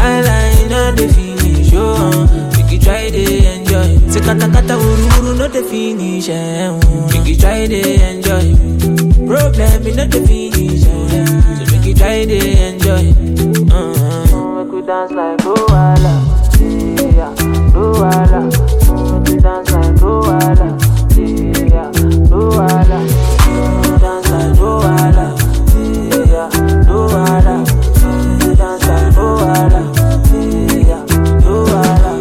Wahala in all the finish, oh. Make you try to enjoy. Say kata kata uru uru no the finish, eh. oh. Make you try to enjoy. Problem in not the finish, eh. So make you try to enjoy. Uh-huh. Make we dance like Luala, yeah, Luala. Make we dance like Luala, yeah, Luala. Make we dance like Luala, yeah, Luala. Make we dance like Luala, yeah, Luala.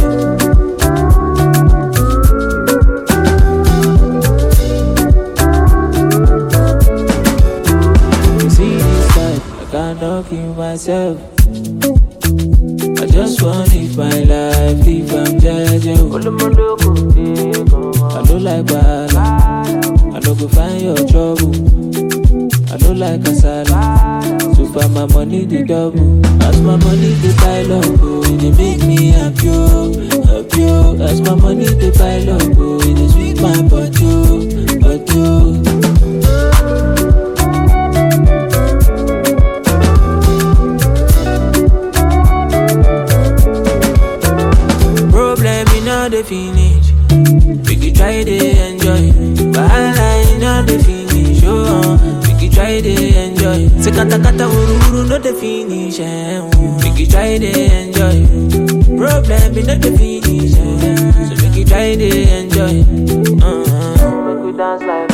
You see this life, I cannot kill myself. I just want live my life, live I'm jeje. I don't like bad, I don't go find your trouble. I don't like kasala, so far my money the double. As my money the pile up, oh, it dey make me happy, oh, happy. oh. As my money the pile up, oh, it dey sweet my body, oh, body. oh. Problem in all the finish. Make you try to enjoy. Wahala in all the finish. Oh, make you try to enjoy. Say kata kata uru uru no the finish. Eh, oh. Make you try to enjoy. Problem in all the finish. Eh. So make you try to enjoy. Uh-huh. Make we dance like